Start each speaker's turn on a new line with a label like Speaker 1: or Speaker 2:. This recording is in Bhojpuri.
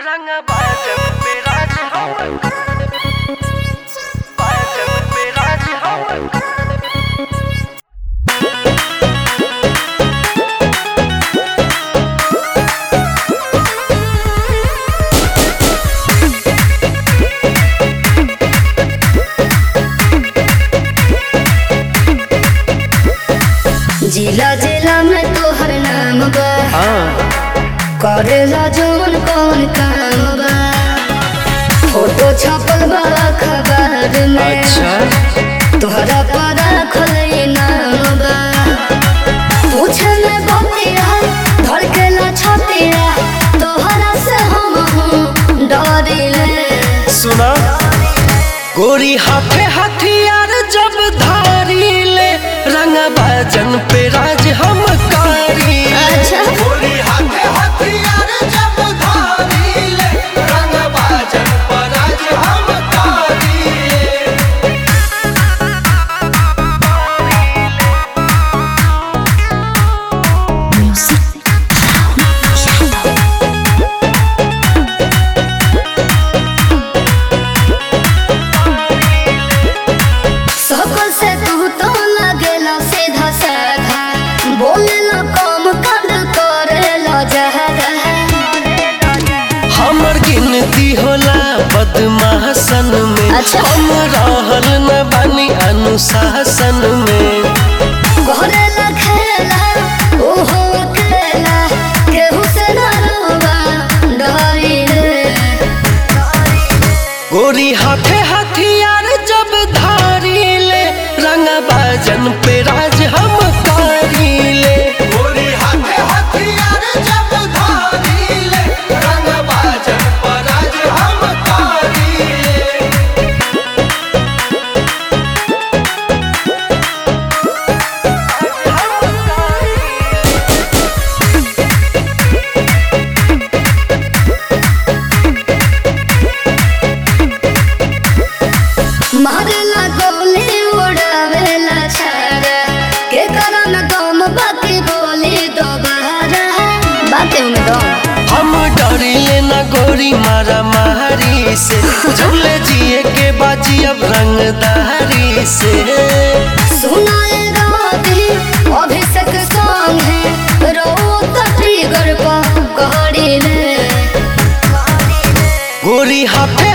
Speaker 1: रंग बाजन पे राज हम बाजन पे राज हम
Speaker 2: जिला जिला में तोहर नाम बा करेला जौन कौन काम बा फोटो छपल बा अखबार में तोहरा पर रखल नाम बा पूछे में बतिया धड़केला छतिया तोहरा से हम हूँ डरिले
Speaker 1: सुना गोरी हाथे हथियार जब धारी ले रंग बाजन पे राज हम कारी
Speaker 2: अच्छा
Speaker 1: गोरी हाथे हथियार जब धारी ले रंग बाजन पे राज हम कारी
Speaker 2: सकल से तू तो लगेला सीधा साधा बोलेला कम कद करेला जहरा
Speaker 1: हमर गिनती होला बदमाशन में
Speaker 2: अच्छा।
Speaker 1: हम रहल न बानी अनुशासन में
Speaker 2: करेला खेला ओहो अकेला केहू से न रोवा डरिले
Speaker 1: गोरी हाथे हथियार जब धारी ले रंग बाजन पे राज हम कारी ले गोरी हाथे हथियार जब धारी ले रंग बाजन पे राज हम कारी ले
Speaker 2: मारेला गोली उड़ावेला छाड़ा के कारण दम बाकी बोली दोबारा बातें में दम
Speaker 1: हम डरिले न गोरी मारा मारी से झूले जिए के बाजी अब रंगदारी से
Speaker 2: सुनाए राती अभिषेक सॉन्ग है रो तो ट्रिगर पर कहड़ी ले
Speaker 1: गोरी हाथे